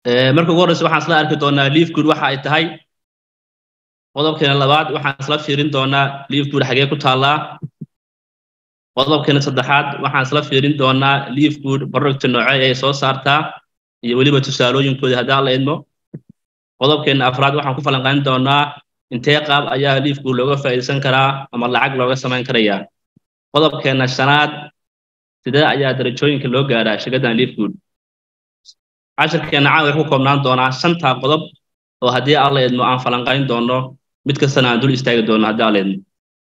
marka ugu horreysa waxaan isla arki doonaa liifgood waxa ay tahay qodobkeena labaad waxaan isla fiirin doonaa liifgood xagee ku taallaa qodobkeena saddexaad waxaan isla fiirin doonaa liifgood producta noocee ay soo saartaa iyo weliba tusaalooyinkooda haddaan la idmo qodobkeena afraad waxaan ku falanqayn doonaa intee qaab ayaa liifgood looga faa'iidaysan karaa ama lacag looga samayn karayaa qodobkeena shanaad sidee ayaa darajooyinka loo gaaraa shirkaddan liifgood cashirkeena caawa ku koobnaan doonaa shantaa qodob oo haddii aan la idmo aan falanqayn doono mid kastana aan dul istaagi doono haddii aan la idmo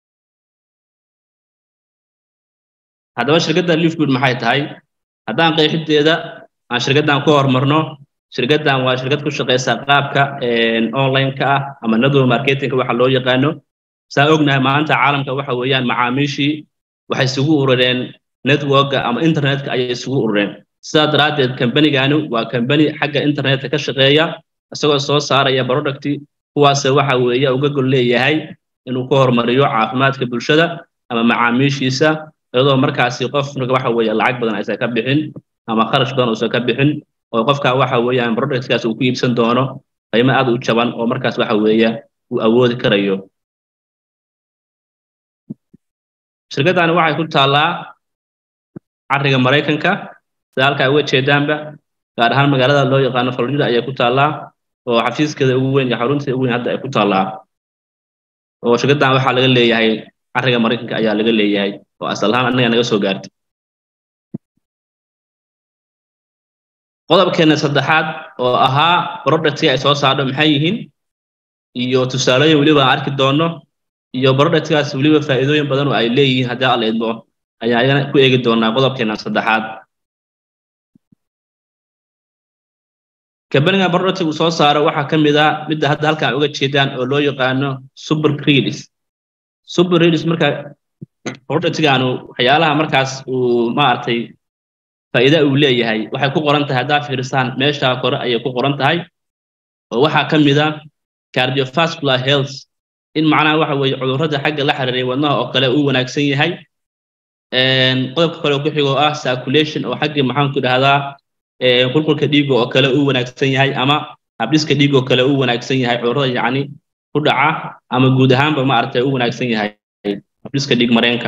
haddaba shirkadda liifgood maxay tahay haddaan qeexideeda aan shirkaddan ku horumarno shirkaddan waa shirkad ku shaqaysa qaabka online-ka ah ama network marketingka waxa loo yaqaano saa ognahay maanta caalamka waxa weeyaan macaamiishii waxay isugu urureen networka ama internetka ayay isugu urureen sidaa daraaddeed kambanigani waa kambani xagga internetka ka shaqeeya isagoo soo saaraya producti kuwaase waxa weeye uga gol leeyahay inuu ku horumariyo caafimaadka bulshada ama macaamiishiisa iyadoo markaasi qofna waxa weeye lacag badan aysan ka bixin ama kharash badan uusan ka bixin oo qofka waxa weeyaan productkaas uu ku iibsan doono qiimo aad u jaban oo markaas waxa weeye uu awoodi karayo shirkaddani waxay ku taallaa cariga maraykanka sida halkaa uga jeedaanba gaar ahaan magaalada loo yaqaano florida ayay ku taallaa oo xafiiskeeda ugu weyn iyo xarunteeda ugu weyn hadda ay ku taallaa oo shirkaddan waxaa laga leeyahay cariga maraykanka ayaa laga leeyahay oo asal ahaan annaga naga soo gaartay qodobkeena saddexaad oo ahaa productii ay soo saardho maxay yihiin iyo tusaalooyin weliba aan arki doono iyo productkaas weliba faa'iidooyin badan oo ay leeyihiin haddii alla idmo ayaa ayana ku eegi doonaa qodobkeena saddexaad kambaniga producti uu soo saaro waxaa ka mid ah midda hadda halkan uga jeedaan oo loo yaqaano super credis super credis marka productigaanu waxyaalaha markaas uu maaragtay faa'iida uu leeyahay waxay ku qoran tahay haddaa fiirisaan meesha kore ayay ku qoran tahay oo waxaa ka mid ah cardiovascular health in macnaha waxa weeye cudurrada xagga la xiriiray wadnaha oo kale uu wanaagsan yahay qodobka kale ku xigo ah circulation oo xaggii maxaan ku dhahdaa qulqulka dhiiga oo kale uu wanaagsan yahay ama habdhiska dhiiga oo kale uu wanaagsan yahay cudurrada yacni ku dhaca ama guud ahaanba maaragtay uu wanaagsan yahay habdhiska dhiig mareenka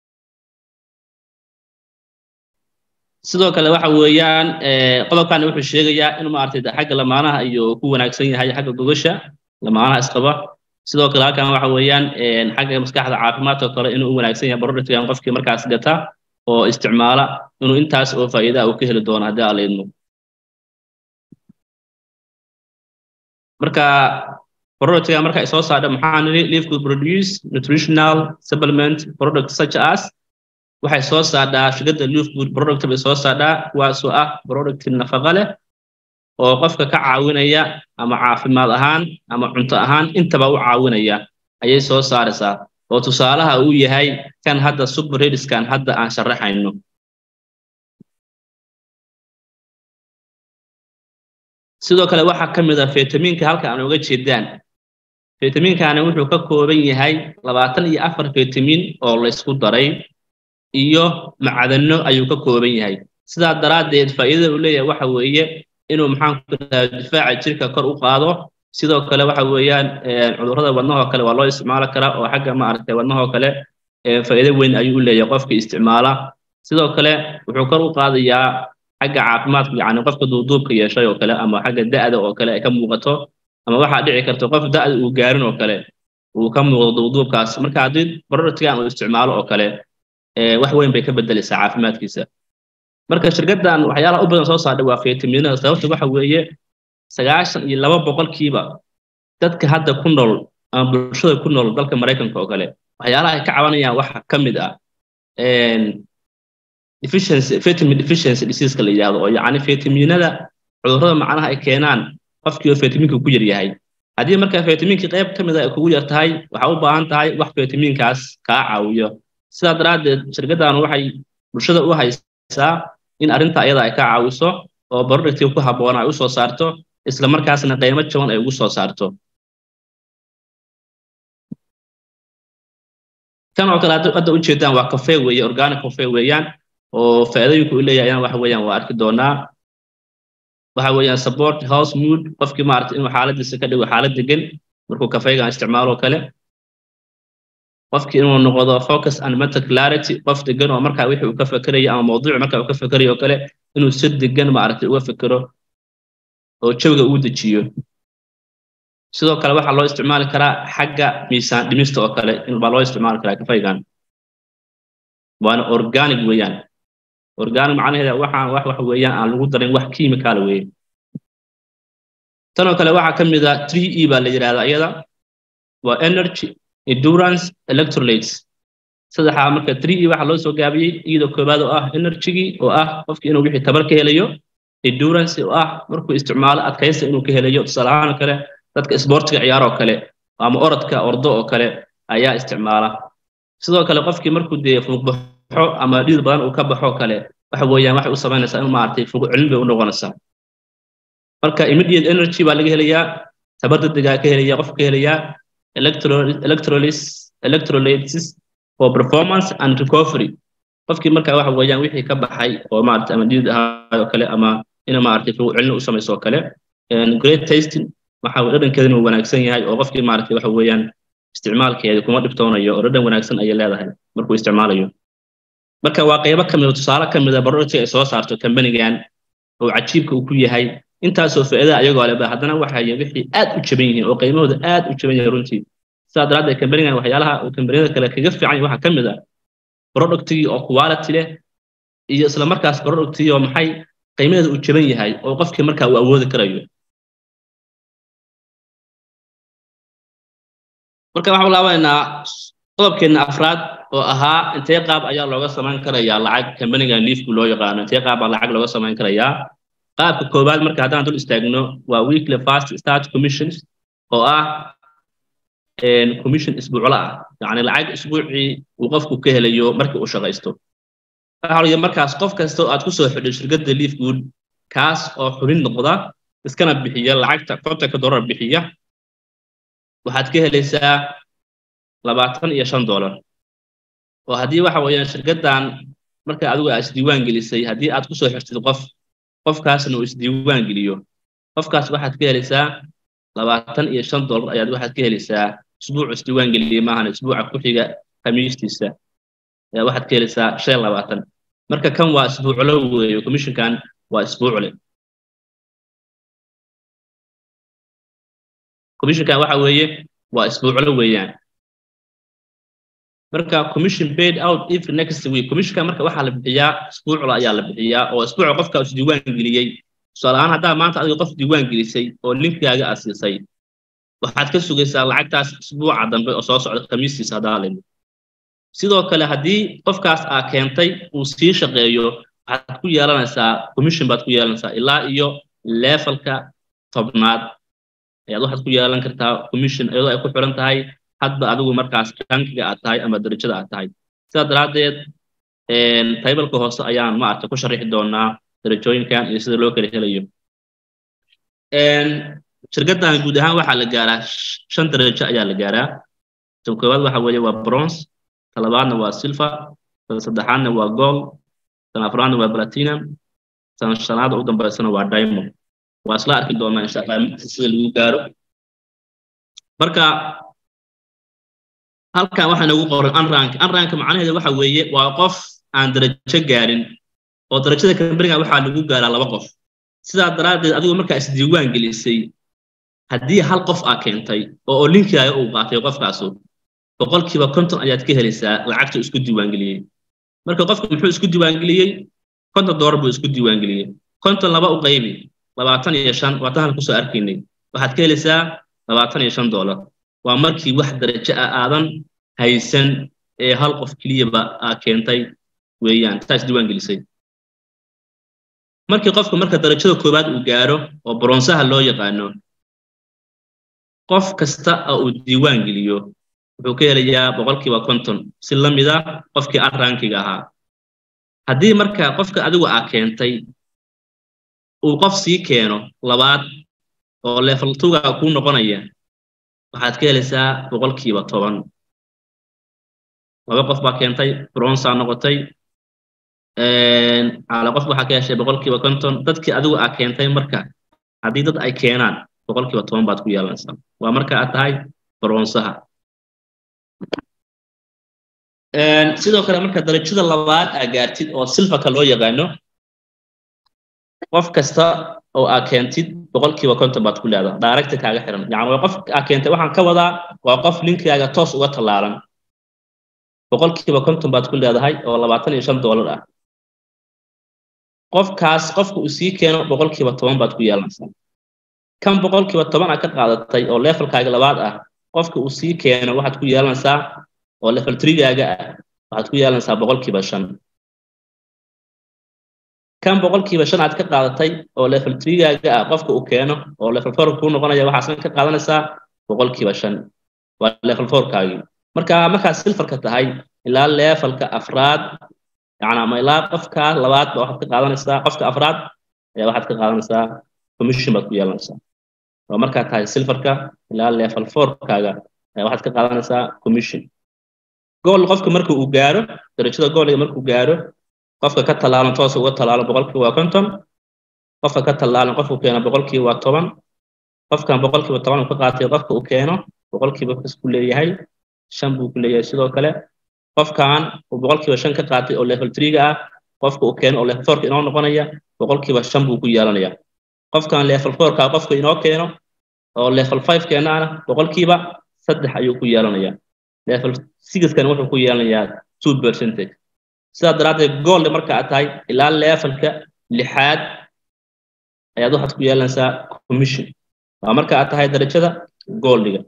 sidoo kale waxa weeyaan qodobkan wuxuu sheegayaa in maaragtay xagga lamaanaha iyo ku wanaagsan yahay xagga gogasha lamaanaha isqaba sidoo kale halkan waxa weeyaan xagga maskaxda caafimaadka kale inuu u wanaagsan yahay productkan qofkii markaas gata oo isticmaala inuu intaas oo faa'iida uu ka heli doono haddii aan la idmo marka productga marka ay soo saardha maxaa nidhi livegood produce nutritional supplement product such as waxay soo saardhaa shirkadda livegood product bay soo saardhaa kuwaasoo ah product nafaqa leh oo qofka ka caawinaya ama caafimaad ahaan ama cunto ahaan intaba u caawinaya ayay soo saaraysaa oo tusaalaha uu yahay kan hadda subrediskan hadda aan sharaxayno sidoo kale waxaa ka mid ah fitamiinka halka aan uga jeedaan fitamiinkani wuxuu ka kooban yahay labaatan iyo afar fitamiin oo laysku daray iyo macdano ayuu ka kooban yahay sidaa daraaddeed faa'iidada uu leeyahay waxa weeye inuu maxaan ku dhahaa difaaca jirka kor u qaado sidoo kale waxa weeyaan cudurrada wadnahoo kale waa loo isticmaali karaa oo xagga maaragtay wadnahoo kale faa'iido weyn ayuu u leeyahay qofka isticmaala sidoo kale wuxuu kor u qaadayaa xagga caafimaadka yacni qofka duuduubka yeeshay oo kale ama xagga da'da oo kale ay ka muuqato ama waxaa dhici karta qof da'da uu gaarin oo kale uu ka muuqdo duuduubkaas marka haddii productgan uu isticmaalo oo kale wax weyn bay ka bedelaysaa caafimaadkiisa marka shirkaddan waxyaalaha u badan soo saardhay waa fitamiinada sababta waxa weeye sagaashan iyo laba boqolkiiba dadka hadda ku nool ama bulshada ku nool dalka maraykanka oo kale waxyaalaha ay ka cabanayaan waxa ka mid ah deficiency vitamin deficiency diseaseka la yidhahdo oo yacni fitamiinada cudurrada macnaha ay keenaan qofkii oo fitamiinka ku yar yahay haddii marka fitamiinkii qayb ka mid a ay kugu yar tahay waxaa u baahan tahay wax fitamiinkaas kaa caawiyo sidaa daraaddeed shirkaddan waxay bulshada u haysaa in arrinta iyada ay ka caawiso oo productii ku habboon ay u soo saarto isla markaasna qiimo jaban ay ugu soo saarto kan oo kale hadda u jeedaan waa cafe weeye organic cafe weeyaan oo faa'iidooyinku u leeyahay ayana waxa weeyaan waa arki doonaa waxa weeyaan support house mood qofkii maarata inuu xaaladiisa ka dhigo xaalad degan markuu kafaygan isticmaalo kale qofkii inuu noqdo focus and mental clarity qof degan oo markaa wixii uu ka fekerayo ama mawduuci markaa uu ka fekerayo oo kale inuu si degan maaragtay uga fekero oo jawiga uu dejiyo sidoo kale waxaa loo isticmaali karaa xagga miisaan dhimista oo kale baa loo isticmaali karaa kafaygan waana organic weeyaan organic macnaheeda waxaan wax wax weeyaan aan lagu darin wax chemical weeye tanoo kale waxaa ka mid a 3e baa la yidhahdaa iyada waa energy endurance electrolytes saddexaa marka 3e waxaa loo soo gaabiyey iyadoo koobaad oo ah energygii oo ah qofkii inuu wixii tabar ka helayo endurance oo ah markuu isticmaalo adkaysta inuu ka helayo tusaale ahaan kale dadka isboortiga ciyaar oo kale ama orodka ordo oo kale ayaa isticmaala sidoo kale qofkii markuu dee fuuqbaxo ama dhiid badan uu ka baxo kale waxa weeyaan waxay u samaynaysaa in maaragtay fuuq celin bay u noqonaysaa marka immediate energy baa laga helayaa tabar degdegaa ka helaya qofka ka helayaa electrolysis for performance and recovery qofkii marka waxa weeyaan wixii ka baxay oo maaragtay ama dhiid ahaa oo kale ama ina maaragtay fuuq celin u samayso oo kale great tasting waxa dhadhankeedana uu wanaagsan yahay oo qofkii maaragtay waxa weeyaan isticmaalkeeda kuma dhibtoonayo oo dhadhan wanaagsan ayay leedahay markuu isticmaalayo marka waa qaybo ka mid tusaale ka mid a barodhagti ay soo saarto kambanigan oo cajiibka uu ku yahay intaasoo faa'iida ayagoo leba haddana waxay wixii aad u jaban yihiin oo qiimahooda aad u jaban yahay runtii sidaa daraaddeed kambanigan waxyaalaha uu kambaniyada kale kaga fiican yahay waxaa ka mid a productigii oo quality leh iyo isla markaas productigii oo maxay qiimaheeda uu jaban yahay oo qofkii markaa uu awoodi karayo marka waxaan laabaynaa qodobkeena afraad oo ahaa intee qaab ayaa looga samayn karayaa lacag kambanigan liifku loo yaqaano intee qaab baa lacag looga samayn karayaa qaabka koowaad marka haddaan dul istaagno waa weekly fast start commissions oo ah commission isbuucla ah yacni lacag isbuucii uu qofku ka helayo markii uu shaqaysto waxaa markaas qof kasta oo aad ku soo xidhay shirkadda liifgood kaas oo xubin noqda iskana bixiya lacagta kontonka dollar bixiya waxaad ka helaysaa labaatan iyo shan dollar oo haddii waxa weeyaan shirkaddan marka adigu aad isdiiwaan gelisay haddii aad kusoo xirtid qof qofkaasna uu isdiiwaan geliyo qofkaas waxaad ka helaysaa labaatan iyo shan dollar ayaad waxaad ka helaysaa isbuuc isdiiwaan geliyey maahan isbuuca ku xiga khamiistiisa ayaa waxaad ka helaysaa shan labaatan marka kan waa isbuuclo weeyo commissionkan waa isbuucle commissionkan waxa weeye waa isbuuclo weeyaan marka commission paid out every next week commissionka marka waxaa la bixiyaa isbuucla ayaa la bixiyaa oo isbuuca qofka is diiwaan geliyey tusaale ahaan haddaa maanta adiga qof diiwaan gelisay oo linkigaaga aad siisay waxaad ka sugaysaa lacagtaas isbuuca dambe oo soo socda khamiistiisa haddaa limi sidoo kale haddii qofkaas aa keentay uu sii shaqeeyo waxaad ku yeelanaysaa commission baad ku yeelanaysaa ilaa iyo levelka tobnaad ayaad waxaad ku yeelan kartaa commission iyadoo ay ku xiran tahay hadba adigu markaas rankiga aad tahay ama darajada aad tahay sidaa daraaddeed taybalka hoose ayaan maaragta ku sharixi doonaa darajooyinkan iyo sida loo kala helayo shirkaddan guud ahaan waxaa la gaaraa shan darajo ayaa la gaaraa tan koowaad waxa weeye waa bronze tan labaadna waa silver tan saddexaadna waa gold tan afraadna waa platinum tan shanaad ugu dambeysana waa diamond waa isla arki doonaa insha allah sida lagu gaaro marka halkan waxaa nagu qoran unrank unrank macnaheedu waxa weeye waa qof aan darajo gaarin oo darajada kambaniga waxaa lagu gaaraa laba qof sidaa daraaddeed adigu markaa isdiiwaan gelisay haddii hal qof aa keentay oo oo linkigaaga uu qaatay qofkaasu boqolkiiba konton ayaad ka helaysaa lacagta isku diiwaangeliyey marka qofku muxuu isku diiwaangeliyey konton doolar buu isku diiwaangeliyey konton laba u qaybi labaatan iyo shan waatan hal kusoo arkaynay waxaad ka helaysaa labaatan iyo shan doolar waa markii wax darajo ah aadan haysan ee hal qof keliyaba aa keentay weeyaan taas diiwaan gelisay markii qofku marka darajada koowaad uu gaaro oo bronsaha loo yaqaano qof kasta oo uu diiwaan geliyo wuxuu ka helayaa boqolkiiba konton si la mid ah qofkii arrankiga ahaa haddii marka qofka adigu aa keentay uu qof sii keeno labaad oo level tuga kuu noqonaya waxaad ka helaysaa boqolkiiba toban laba qof baa keentay bronsa noqotay cala qof waxaa ka heshay boqolkiiba konton dadkii adigu aa keentay marka haddii dad ay keenaan boqolkiiba toban baad ku yeelanaysaa waa marka aad tahay baroonsaha sidoo kale marka darajada labaad aa gaartid oo silfarka loo yaqaano qof kasta oo aa keentid boqolkiiba konton baad ku leedaha daaragta kaaga xiran yani waa qof aa keentay waxaan ka wadaa waa qof linkaaga toos uga tallaalan boqolkiiba konton baad ku leedahay oo labaatan iyo shan doolar ah qofkaas qofka uu sii keeno boqolkiiba toban baad ku yeelanaysaa kan boqolkiiba toban aa ka qaadatay oo levelkaaga labaad ah qofka uu sii keeno waxaad ku yeelanaysaa oo level trigaaga ah waxaad ku yeelanaysaa boqolkiiba shan kan boqolkiiba shan aad ka qaadatay oo level trigaaga ah qofka uu keeno oo level four kuu noqonaya waxaasna ka qaadanaysaa boqolkiiba shan waa level fourkaagii marka markaad silfarka tahay ilaa levelka afraad yani ama ilaa qofka labaad ba waxaad ka qaadanaysaa qofka afraad ayaa waxaad ka qaadanaysaa commission baad ku yeelanaysaa oo markaad tahay silfarka ilaa level fourkaaga ayaa waxaad ka qaadanaysaa commission gool qofka marka uu gaaro darajada gooliga markuu gaaro qofka ka tallaalan toos uga tallaalan boqolkiiba waa konton qofka ka tallaalan qofku keeno boqolkiiba waa toban qofkan boqolkiiba toban uu ka qaatay qofka uu keeno boqolkiiba kas ku leeyahay shan buu ku leeyahay sidoo kale qofkan uu boqolkiiba shan ka qaatay oo level threega ah qofka uu keeno oo level fourka inoo noqonaya boqolkiiba shan buu ku yeelanaya qofkan level fourka qofka inoo keeno oo level five keenaana boqolkiiba saddex ayuu ku yeelanaya level sixkan wuxuu ku yeelanayaa two percentage sidaa daraaddeed goolda marka aad tahay ilaa levelka lixaad ayaad waxaad ku yeelanaysaa commission waa marka aad tahay darajada gooldiga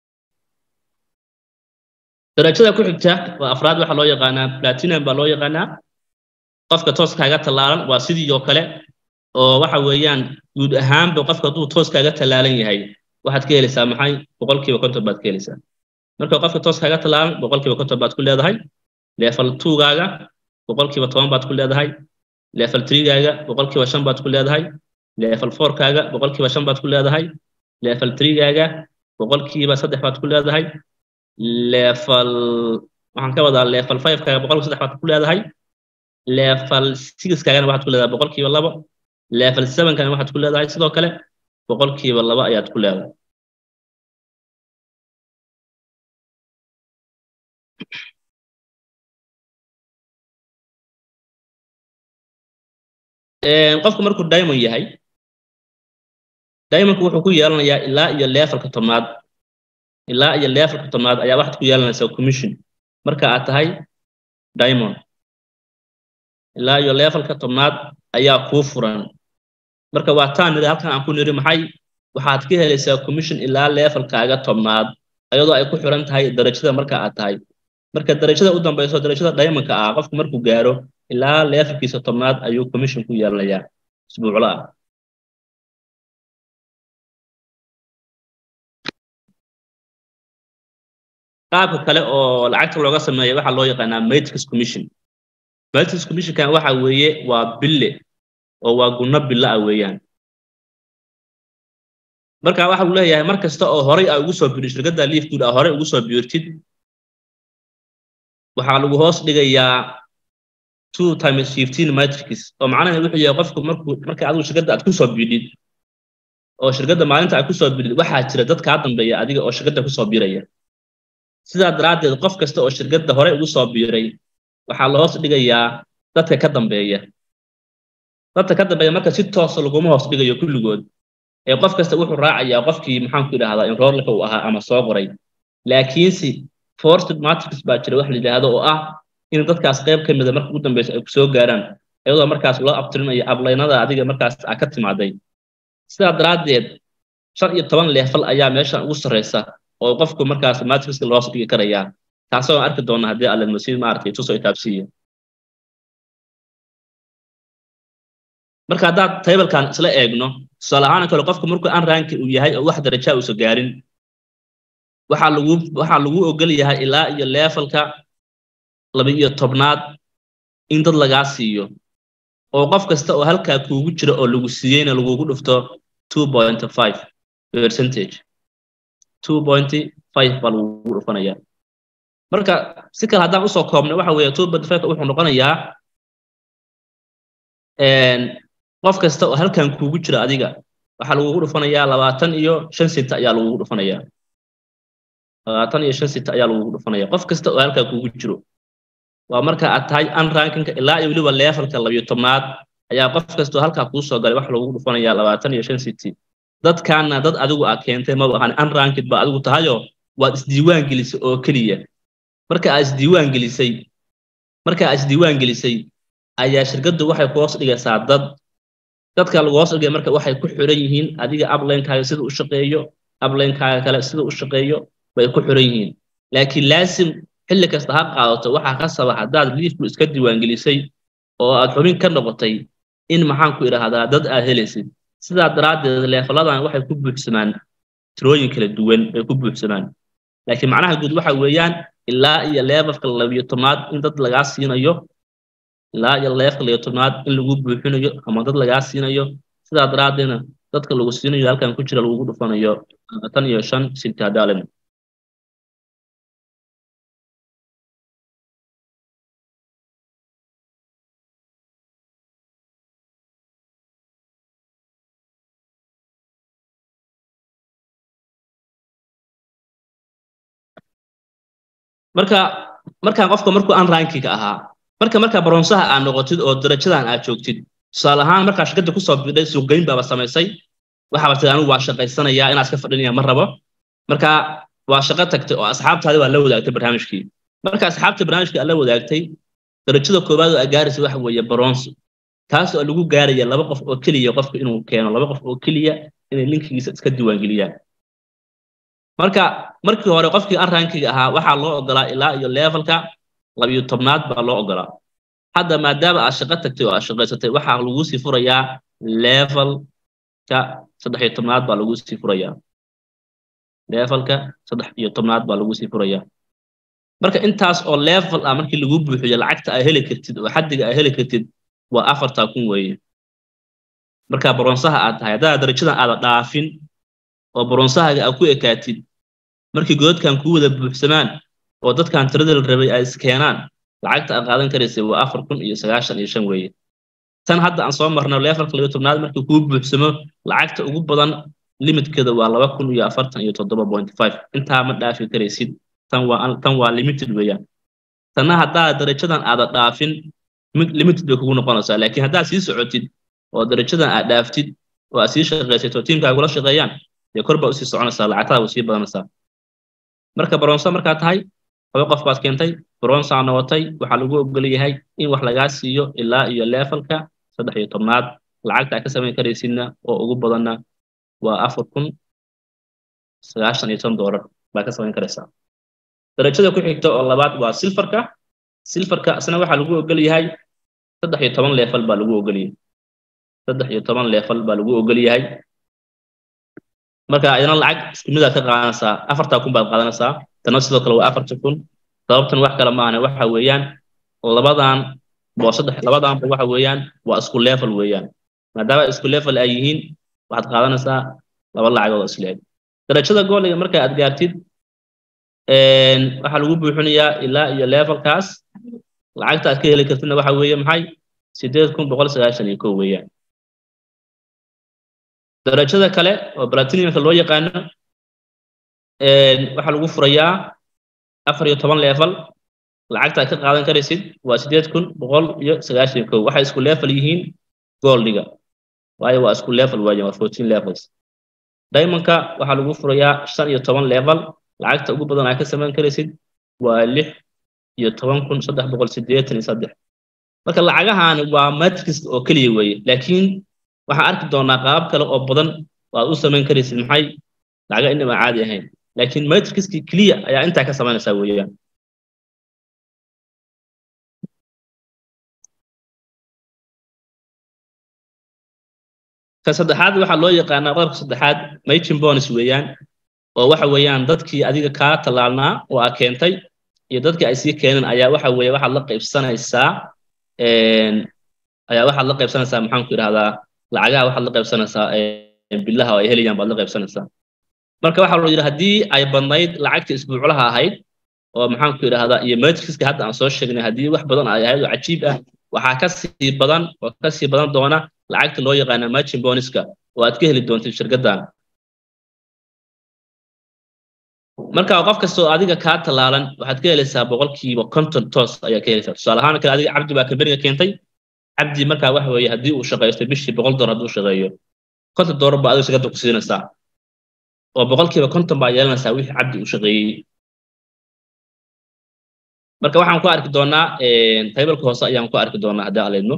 darajada ku xigta waa afraad waxaa loo yaqaanaa platinum baa loo yaqaanaa qofka tooskaaga tallaalan waa sidii oo kale oo waxa weeyaan guud ahaanba qofka hadduu tooskaaga tallaalan yahay waxaad ka helaysaa maxay boqolkiiba konton baad ka helaysaa marka qofka tooskaaga tallaalan boqolkiiba konton baad ku leedahay level twogaaga boqolkiiba toban baad ku leedahay level threegaaga boqolkiiba shan baad ku leedahay level fourkaaga boqolkiiba shan baad ku leedahay level threegaaga boqolkiiba saddex baad ku leedahay level waxaan ka wadaa level fivekaaga boqolkiiba saddex baad ku leedahay level sixkaagana waxaad ku leedahay boqolkiiba labo level sevenkana waxaad ku leedahay sidoo kale boqolkiiba laba ayaad ku leedahay qofku markuu diamond yahay diamondku wuxuu ku yeelanayaa ilaa iyo levelka tobnaad ilaa iyo levelka tobnaad ayaa waxaad ku yeelanaysaa commission marka aad tahay diamond ilaa iyo levelka tobnaad ayaa kuu furan marka waa taan niri halkan aan ku niri maxay waxaad ka helaysaa commission ilaa levelkaaga tobnaad ayadoo ay ku xiran tahay darajada marka aad tahay marka darajada u dambayso darajada diamondka ah qofku markuu gaaro ilaa levelkiisa tobnaad ayuu commission ku yeelanayaa isbuuclo ah qaabka kale oo lacagta looga sameeya waxaa loo yaqaanaa matrix commission matrix commissionkan waxa weeye waa bille oo waa gunno bille ah weeyaan marka waxa uu leeyahay mar kasta oo horey aa ugu soo biirtid shirkadda liifgood aa horey ugu soo biirtid waxaa lagu hoos dhigayaa two times fifteen matrix oo macnaheedu wuxuu yahay qofku markuu marka adigu shirkadda aad ku soo biidhid oo shirkadda maalinta aad ku soo biidhid waxaa jira dad kaa dambeeya adiga oo shirkadda ku soo biiraya sidaa daraaddeed qof kasta oo shirkadda horey ugu soo biiray waxaa la hoos dhigayaa dadka ka dambeeya dadka ka dambeeya marka si toosa laguma hoos dhigayo kulligood ee qof kasta wuxuu raacayaa qofkii maxaanku idhahdaa enrollka uu ahaa ama soo qoray laakiinse forced matrix baa jira wax la yidhaahdo oo ah in dadkaas qayb ka mida marka ugu dambeysa ay kusoo gaaraan iyadoo markaas loo abtirinayo ablaynada adiga markaas aa ka timaaday sidaa daraaddeed shan iyo toban leefal ayaa meeshan ugu sarreysa oo qofku markaas matrixka loos dhigi karayaa taasoo aan arki doona haddii alle masiid maaragtay tusoo itaabsiiya marka haddaad tablekan isla eegno tusaale ahaan kale qofku markuu an ranki uu yahay oo wax darajaa uusa gaarin waxaa lagu waxaa lagu ogol yahay ilaa iyo levelka laba iyo tobnaad in dad lagaa siiyo oo qof kasta oo halkaa kuugu jira oo lagu siiyeyna lagugu dhufto two point five percentage two point five baa lagugu dhufanaya marka si kale haddaan usoo koobnay waxa weeye two point five wuxuu noqonayaa qof kasta oo halkan kuugu jira adiga waxaa lagugu dhufanayaa labaatan iyo shan sita ayaa lagugu dhufanayaa labaatan iyo shan sita ayaa lagugu dhufanaya qof kasta oo halkaa kuugu jiro waa marka aad tahay unrankinka ilaa iyo weliba levelka labiyo tobnaad ayaa qof kasta oo halkaa kuu soo galay waxa lagugu dhufanayaa labaatan iyo shan city dadkaana dad adigu aa keentay maba ahan unrankid ba adigu tahayoo waad isdiiwaan gelisay oo keliya marka aad isdiiwaan gelisay marka aad isdiiwaan gelisay ayaa shirkaddu waxay ku hoos dhigaysaa dad dadka lagu hoos dhigay marka waxay ku xiran yihiin adiga uplinekaaga sida u shaqeeyo uplinekaaga kale sida u shaqeeyo bay ku xiran yihiin laakiin laasim xilli kasta ha qaadato waxaa ka saba haddaad liifku iska diiwaangelisay oo aad xubin ka noqotay in maxaan ku idhaahdaa dad aad helaysid sidaa daraaddeed leefaladan waxay ku buuxsamaan tirooyin kala duwan bay ku buuxsamaan laakiin macnaha guud waxa weeyaan ilaa iyo levelka labiyo tobnaad in dad lagaa siinayo ilaa iyo levelka labiyo tobnaad in lagu buuxinayo ama dad lagaa siinayo sidaa daraaddeedna dadka lagu siinayo halkan ku jira lagugu dhufanayo tan iyo shan sintadalen marka markaa qofka markuu aan rankiga ahaa marka markaa baronsaha aad noqotid oo darajadan aad joogtid tusaale ahaan markaa shirkadda kusoo bidhay suuqgeyn baaba samaysay waxaaba tiri anigu waa shaqaysanayaa inaad iska fadhinaya ma rabo marka waa shaqo tagtay oo asxaabtaadi waa la wadaagtay barnaamijkii marka asxaabta barnaamijkii aad la wadaagtay darajada koowaad oo aad gaaraysa waxa weeye baronso taas oo lagu gaaraya laba qof oo keliya qofka inuu keeno laba qof oo keliya inay linkigiisa iska diiwaangeliyaan marka markii hore qofkii aan rankiga ahaa waxaa loo ogolaa ilaa iyo levelka labiyo tobnaad baa loo ogolaa hadda maadaama aad shaqo tagtay oo aad shaqaysatay waxaa lagu sii furayaa levelka saddex iyo tobnaad baa lagu sii furayaa levelka saddex iyo tobnaad baa lagu sii furayaa marka intaas oo level ah markii lagu buuxiyo lacagta aad heli kartid oo xaddiga aad heli kartid waa afartaa kun weeye marka baronsaha aad tahay haddaad darajadan aada dhaafin oo baronsahaga aad ku ekaatid markii godadkan kuu wada buuxsamaan oo dadkan tirada la rabay ay iskeenaan lacagta aad qaadan karaysay waa afar kun iyo sagaashan iyo shan weeye tan hadda aan soo marno levelka labiyo tobnaad markii kuu buuxsamo lacagta ugu badan limitkeeda waa laba kun iyo afartan iyo toddoba point five intaa ma dhaafi karaysid tan waa tan waa limited weeyaan tanna haddaad darajadan aada dhaafin limited bay kugu noqonaysaa laakiin haddaad sii socotid oo darajadan aad dhaaftid oo aad sii shaqaysayto tiimkaa kula shaqeeyaan dee kor baa usii soconaysaa lacagtada way sii badanaysaa marka baronsa markaa tahay laba qof baad keentay baronsa noqotay waxaa lagu ogol yahay in wax lagaa siiyo ilaa iyo levelka saddex iyo tobnaad lacagta aad ka samayn karaysidna oo ugu badanna waa afar kun sagaashan iyo ton doolar baa ka samayn karaysaa darajada ku xigta oo labaad waa silfarka silfarka isna waxaa lagu ogol yahay saddex iyo toban level baa lagu ogol yahay saddex iyo toban level baa lagu ogol yahay marka ayadana lacag isku midaad ka qaadanaysaa afartaa kun baad qaadanaysaa tana sidoo kale waa afarta kun sababtan wax kale maahane waxa weeyaan labadan waa saddex labadanba waxa weeyaan waa isku level weeyaan maadaama isku level ay yihiin waxaad qaadanaysaa laba lacagood oo isleeg darajada gooliga marka aad gaartid waxaa lagu buuxinayaa ilaa iyo levelkaas lacagta aad ka heli kartidna waxa weeye maxay sideed kun boqol sagaashan iyo kow weeyaan darajada kale oo platinumka loo yaqaano waxaa lagu furayaa afar iyo toban level lacagta aad ka qaadan karaysid waa sideed kun boqol iyo sagaashan iyo kow waxay isku level yihiin goldiga waayo waa isku level waaye waa fourteen levels diamondka waxaa lagu furayaa shan iyo toban level lacagta ugu badan aad ka samayn karaysid waa lix iyo toban kun saddex boqol siddeetan iyo saddex marka lacagahan waa matrix oo keliya weeye laakiin waxaan arki doonaa qaabab kale oo badan waad u samayn karaysid maxay lacaga inaba caadi ahayn laakiin matrixkii keliya ayaa intaa ka samaynaysaa weeyaan ka saddexaad waxaa loo yaqaanaa qodobka saddexaad machin bonus weeyaan oo waxa weeyaan dadkii adiga kaa tallaalnaa oo aa keentay iyo dadkii ay sii keeneen ayaa waxa weeye waxaad la qaybsanaysaa ayaa waxaad la qaybsanaysaa maxaan ku idhahdaa lacagaha waxaad la qaybsanaysaa billaha oo ay helayaan baad la qaybsanaysaa marka waxaa loo yidhi haddii ay badnayd lacagta isbuuclaha ahayd oo maxaan ku idhahdaa iyo matrixka hadda aan soo sheegnay haddii wax badan ay ahayd oo cajiib ah waxaa ka sii badan oo ka sii badan doona lacagta loo yaqaana margin boniska oo aad ka heli doontid shirkaddan marka qof kastoo adiga kaa tallaalan waxaad ka helaysaa boqolkiiba konton toos ayaa ka helaysaa tusaale ahaan kale adiga cabdi baa kamberiga keentay cabdi markaa waxa weeye haddii uu shaqaysto bishii boqol dolar hadduu shaqeeyo konton doolar baa adiga shirkadda ku siinaysaa oo boqolkiiba konton baa yeelanaysaa wixii cabdi uu shaqeeyey marka waxaan ku arki doonaa taybalka hoose ayaan ku arki doonaa haddii aleedno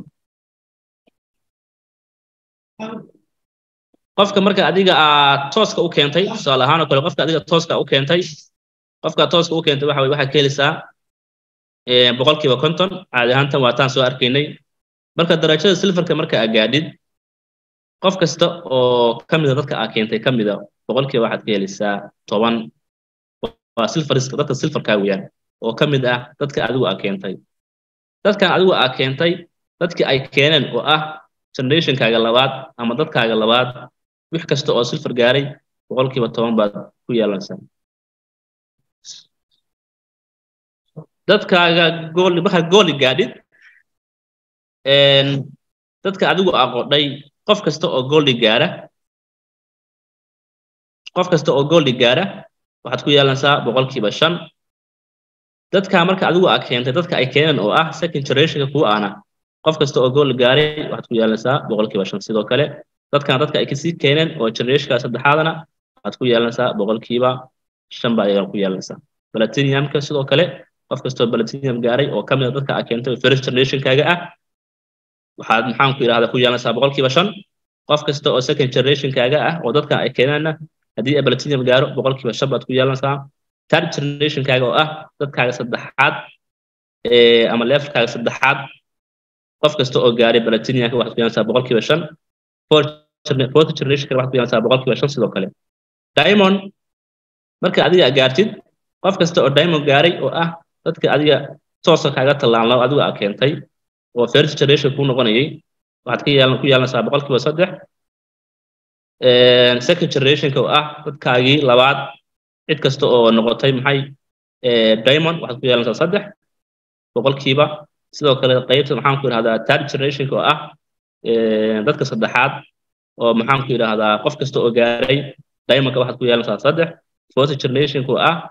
qofka marka adiga aad tooska u keentay tusaale ahaan oo kale qofka adiga tooska u keentay qofka tooska u keentay waxa waxaad ka helaysaa boqolkiiba konton caadi ahaantan waataan soo arkaynay marka darajada silfarka marka aad gaadhid qof kasta oo ka mida dadka aad keentay ka mida boqolkiiba waxaad ka helaysaa toban waa silfariska dadka silfarkaa weeyaan oo ka mid ah dadka adigu aad keentay dadkan adigu aad keentay dadkii ay keeneen oo ah generationkaaga labaad ama dadkaaga labaad wix kasta oo silfar gaaray boqolkiiba toban baad ku yeelanaysaa dadkaaga gooli markaad gooli gaadhid dadka adigu aqodhay qof kasta oo gooldi gaara qof kasta oo gooldi gaara waxaad ku yeelanaysaa boqolkiiba shan dadka marka adigu aa keentay dadka ay keeneen oo ah second generationka kuu aana qof kasta oo gool gaaray waxaad ku yeelanaysaa boqolkiiba shan sidoo kale dadkan dadka ay kasii keeneen oo generationka saddexaadana waxaad ku yeelanaysaa boqolkiiba shan baa ayaad ku yeelanaysaa platinumka sidoo kale qof kastoo platinum gaaray oo ka mid a dadka aa keentay first generationkaaga ah waxaad maxaan ku yidhahdaa ku yeelanaysaa boqolkiiba shan qof kasta oo second generationkaaga ah oo dadka ay keeneenna haddii ay platinum gaaro boqolkiiba shan baad ku yeelanaysaa third generationkaaga oo ah dadkaaga saddexaad ama levelkaaga saddexaad qof kasta oo gaaray platinumka waxaad ku yeelanaysaa boqolkiiba shan fourth generationka waxaad ku yeelanaysaa boqolkiiba shan sidoo kale diamond marka adiga gaartid qof kasta oo diamond gaaray oo ah dadka adiga toosa kaaga tallaalno adigu aa keentay oo first generation kuu noqonayay waxaad ka yeelan ku yeelanaysaa boqolkiiba saddex second generationka oo ah dadkaagii labaad cid kasta oo noqotay maxay diamond waxaad ku yeelanaysaa saddex boqolkiiba sidoo kale qaybta maxaan ku yidhahdaa third generationka oo ah dadka saddexaad oo maxaan ku yidhahdaa qof kasta oo gaaray diamondka waxaad ku yeelanaysaa saddex fourth generationka oo ah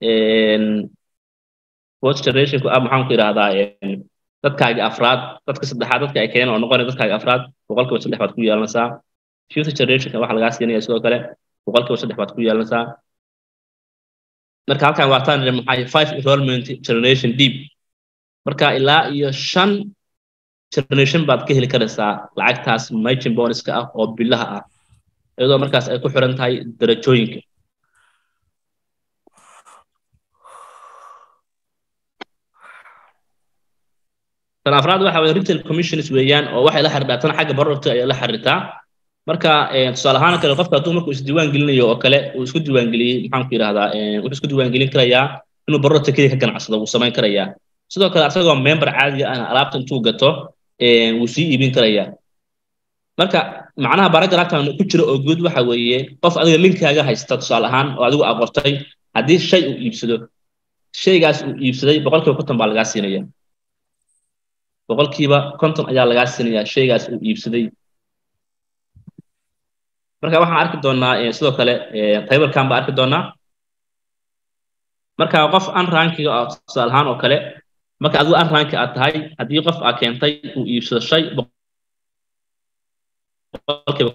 fourth generationka ah maxaan ku yidhahdaa dadkaaga afraad dadka saddexaad dadka ay keeneen oo noqonaya dadkaaga afraad boqolkiiba saddex baad ku yeelanaysaa fifth generationka waxaa lagaa siinaya sidoo kale boqolkiiba saddex baad ku yeelanaysaa marka halkan waataan maxay five enrollment generation deep marka ilaa iyo shan generation baad ka heli karaysaa lacagtaas margin bonuska ah oo bilaha ah iyadoo markaas ay ku xiran tahay darajooyinka tan afraad waxa weye retail commissions weeyaan oo waxay la xiriirtaa tan xagga productka ayay la xiriirtaa marka tusaale ahaan kale qofka hadduu markuu isdiiwaan gelinayo oo kale uu isku diiwaan geliyey maxaan ku yidhahdaa wuxuu isku diiwaan gelin karayaa inuu productka keliya ka ganacsado wuu samayn karayaa sidoo kale asagoo member caadiga ah alaabta intuu gato wuu sii iibin karayaa marka macnaha baragraftan ku jira oo guud waxa weeye qof adiga linkaaga haysta tusaale ahaan oo adigu aqortay haddii shay uu iibsado shaygaas uu iibsaday boqolkiiba konton baa lagaa siinaya boqolkiiba konton ayaa lagaa siinayaa shaygaas uu iibsaday marka waxaan arki doonaa sidoo kale taybalkan baa arki doonaa marka qof unrankiga ah tusaale ahaan oo kale marka adigu unranki aad tahay haddii qof aa keentay uu iibsado shay boqolkiiba